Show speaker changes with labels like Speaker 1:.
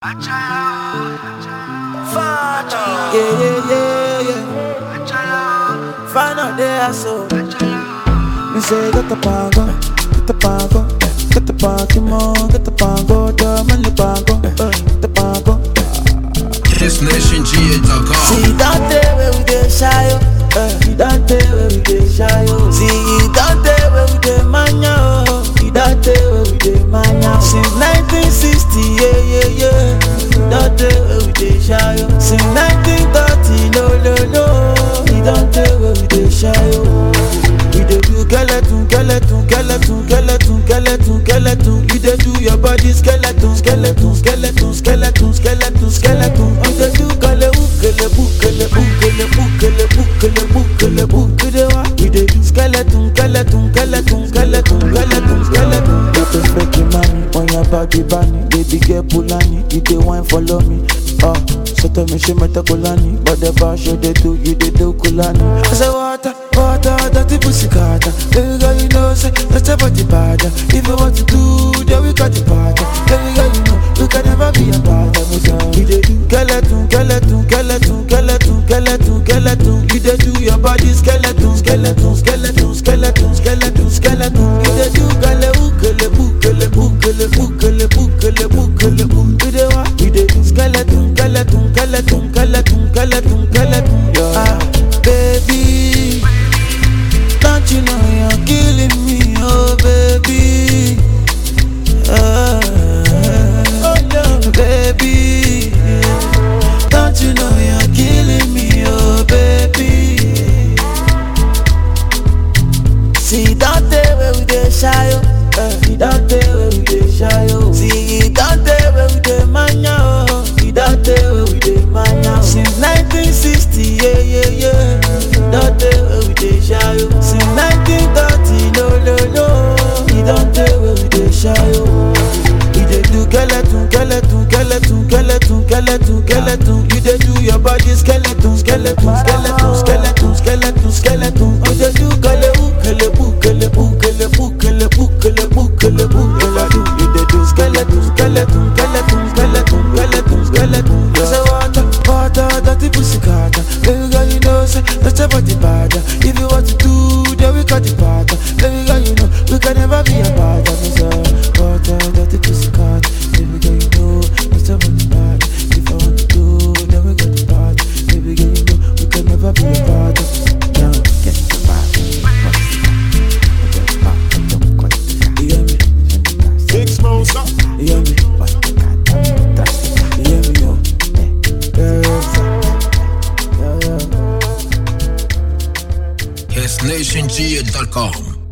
Speaker 1: Yeah, yeah, yeah, yeah. Find out there, so. Me say, get the pango, get the pango, get the pango, get the pango, the money pango, uh, the pango.
Speaker 2: SNationGA.com.
Speaker 1: See, don't tell where we get shy, oh. Uh, you don't tell where we get shy, oh. See, you don't tell where we get mania, oh. You don't tell where we get mania. Since 1960, yeah, yeah, yeah. You don't tell where we get shy, oh. Since 1930, no, no, no. You don't tell where we get shy, oh. We dey do skeleton, skeleton, skeleton, skeleton, skeleton, skeleton. You dey do your body skeleton, skeleton, skeleton, skeleton, skeleton, skeleton. You dey do kele kele kele kele kele kele kele kele wa. We dey do skeleton, skeleton, skeleton, skeleton, skeleton, skeleton. You perfect mommy on your body bunny, baby girl Pulani. You dey wine follow me. Ah, so tell me she meta kulani, but the bar show they do, you they do kulani. I say water, water, dirty pussy carter. Baby girl, you know say that's a body bad. If you want to do, then we got the party. Baby girl, you know we can never be a bad. We dey do skeleton, skeleton, skeleton, skeleton, skeleton, skeleton. You dey do your body skeleton, skeleton, skeleton, skeleton, skeleton, skeleton. You dey do gale ukele bukele bukele bukele bukele bukele bukele. We dey wa, we dey do skeleton, skeleton, skeleton, skeleton, skeleton, skeleton. Ah, baby. Don't you know you're killing me, oh baby? Ah, oh no, baby. Don't you know you're killing me, oh baby? See, don't tell where we dey shy, oh. Uh, you don't tell where we dey shy, oh. See, you don't tell where we dey mania, oh. You don't tell where we dey mania, oh. Since 1960, yeah, yeah, yeah. Don't tell where we dey shy, oh. Since 1930, no, no, no. You don't tell where we dey shy, oh. You dey do skeleton, skeleton, skeleton, skeleton, skeleton, skeleton. You dey do your body skeleton, skeleton, skeleton, skeleton, skeleton, skeleton. You dey do kele kele kele kele kele kele kele kele do. You dey do skeleton, skeleton, skeleton, skeleton, skeleton, skeleton. I say water, water, dirty pussy carter. Baby girl, you know say that's a body bad. If you want to do, then we got the part. Baby girl, you know we can never be a bad. Me say water, dirty pussy carter. Baby girl, you know that's a body bad. If I want to do, then we got the part. Baby girl, you know we can never be a bad. Now get the bad. You hear me?
Speaker 2: Big Smosa.
Speaker 1: You hear me? You hear me, yo? Yeah, yeah, yeah.
Speaker 2: SNationGA.com.